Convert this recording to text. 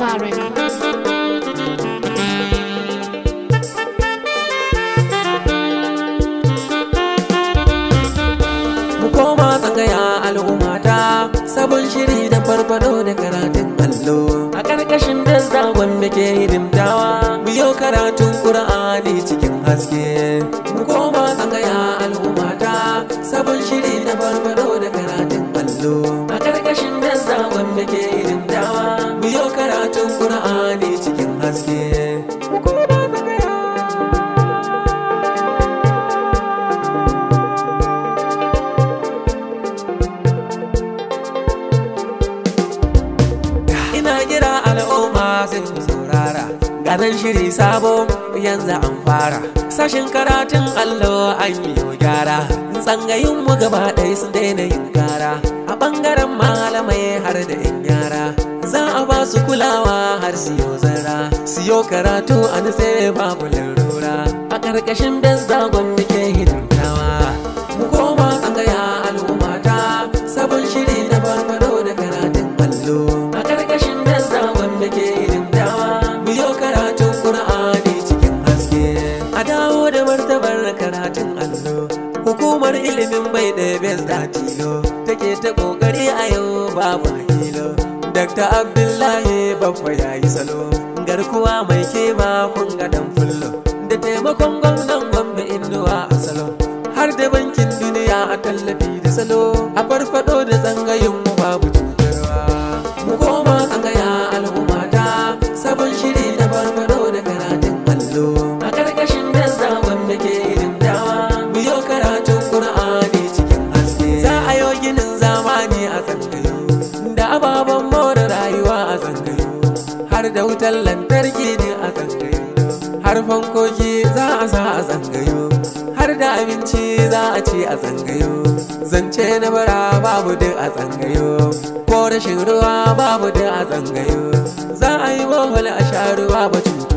Nova Records. mu koma tsangaya al'ummata sabon shiri da farfado da karatun allo a ƙarƙashin dasda wanda ke hidimtawa biyo karatun ƙur'ani cikin haske mu koma tsangaya al'ummata sabon shiri da farfado da karatun allo a ƙarƙashin dasda wanda ke hidimtawa biyo karatun ƙur'ani cikin haske mu koma tsangaya ina kira al'umma sai ku saurara ganin shiri sabo yanzu an fara sashin karatun allo an yi yau gyara tsangayin mu gaba ɗaya sun daina yin kara a ɓangaren malamai har da yan yara za a ba su kulawa har siyo zara siyo karatu a nutse babu larura a ƙarƙashin besda gwamna ke hidimtawa mu koma tsangaya al'ummata sabon shiri na farfado da karatun allo a ƙarƙashin dasa wanda ke hidimtawa biyo karatun ƙur'ani cikin haske a dawo da martabar karatun allo hukumar ilimin bai ɗaya bes da tilo take ta ƙoƙari a yau babu hakilo Dr. Abdullahi babba ya yi salo garkuwa mai kema kun ga dan fullo da taimakon gwamnan gwamna inuwa a salo har da bankin duniya a tallafi da salo a farfado da tsangayin mu babu cutarwa mu koma tsangaya al'ummata sabon shiri na farfado da karatun allo a ƙarƙashin dasa wanda ke hidimtawa biyo karatun ƙur'ani cikin haske za a yo ginin zamani a tsangayo da ababen more rayuwa a tsangayo har da wutar lantarki ne a tsangayo har fankoki za a sa a tsangayo har da abinci za a ci a tsangayo zance na bara babu duk a tsangayo ko rashin ruwa babu duk a tsangayo za a yi bohol a sha ruwa ba cuta